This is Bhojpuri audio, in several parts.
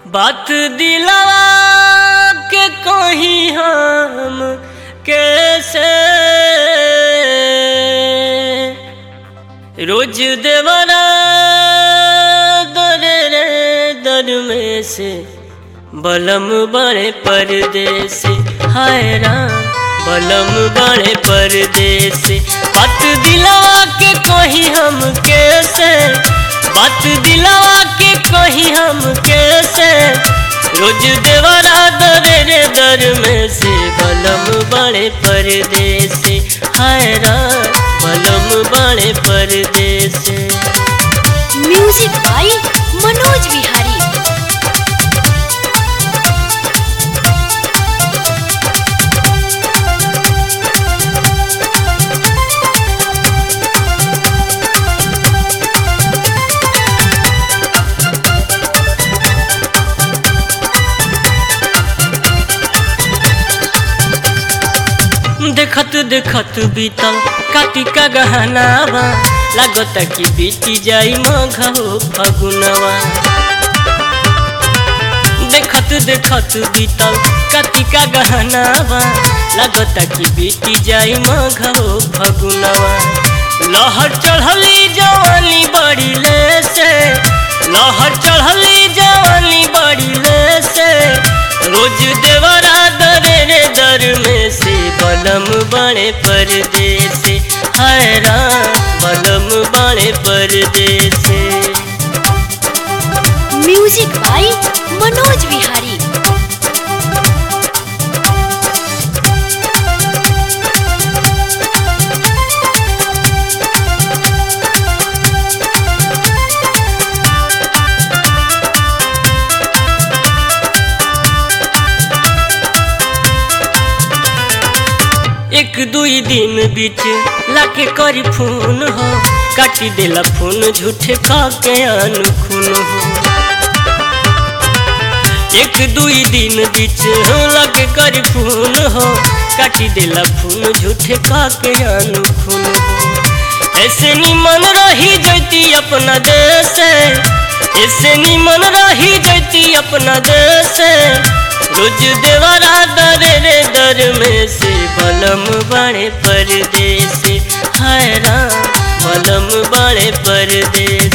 बात दिलवा के कहीं हम कैसे रोज देवरा दर रे दर में से बलम बड़े परदेस हाय राम बलम बड़े परदेस बात दिलवा के कहीं हम कैसे बात दिलवा के कहीं हम कैसे रोज देवरा दर रे दर में से बलम बड़े परदेस हाय राम बलम बड़े परदेस म्यूजिक बाई मनोज विहारी देखत देखत बीतल कातिका गहनावा लागत कि बीती जाई मघो फगुनवा देखत देखत बीतल कातिका गहनावा लागत कि बीती जाई मघो फगुनवा लहर चढ़ली जवानी बड़ी ले से लहर चढ़ली जवानी बड़ी ले से रोज देवरा दरे रे दर में से बलम बड़े परदेस हाय राम बलम बड़े परदेस म्यूजिक बाई मनोज विहारी एक दुई दिन बीच लाके करी फोन हो काटी देला फोन झूठे के अनखुन हो एक दुई दिन बीच लाके करी फोन हो काटी देला फोन झूठे के अनखुन हो ऐसे निमन रही जैती अपना देश ऐसे निमन रही जैती अपना देश रोज देवरा दर रे दर में से बलम बड़े परदेस हाय राम बलम बड़े परदेस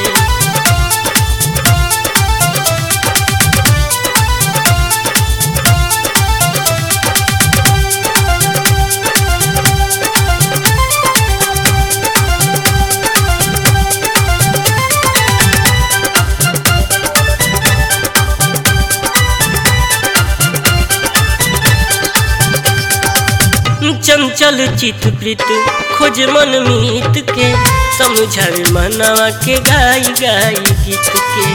चंचल चित प्रीत खोज मन मीत के समझावे मनवा के गाई गाई गीत के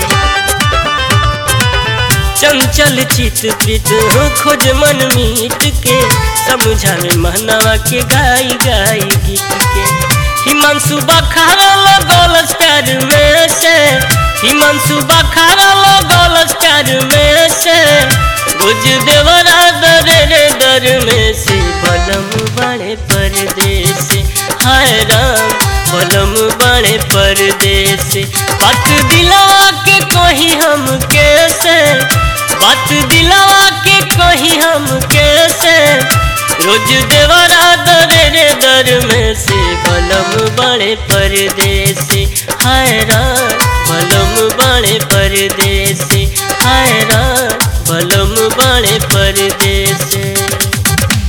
चंचल चित प्रीत खोज मन मीत के समझावे मनवा के गाई गाई गीत के हिमांशु बखारा लगल प्यार में से हिमांशु बखारा लगल प्यार में से रोज देवरा दर रे दर में से बलम बड़े परदेस हाय राम बलम बड़े परदेस बात दिलवा के कहीं हम कैसे बात दिलवा के कहीं हम कैसे रोज देवरा दर रे दर में से बलम बड़े परदेस हाय राम बलम बड़े परदेस हाय राम बलम बड़े परदेस